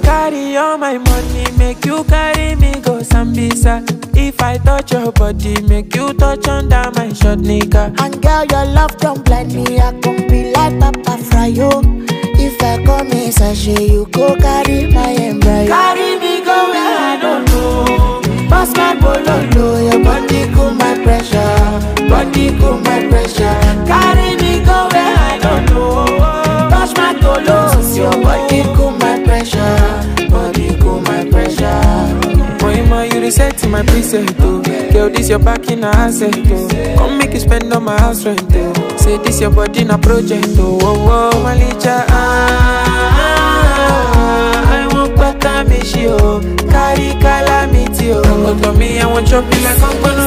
carry all my money, make you carry me go Sambisa. If I touch your body, make you touch under my short nigga. And girl, your love don't blind me. I can be like Papa Fryo. If I come in sachet, you go carry my embryo. Carry me go where I don't know. Pass my bololo, your body cool my pressure. Body cool my pressure. Carry me go where I don't know. Touch my tolos, your body cool my pressure. Body cool my pressure. Moima, you reset to my preset, oh. Girl, this your back in a asset, oh. Come make you spend on my house rent, oh. Say this your body in a project, oh. Oh, oh, Malicha, ah, ah, ah, I want better me, she, oh. Carry calamity, oh. Come to me, I want chop you like I'm gonna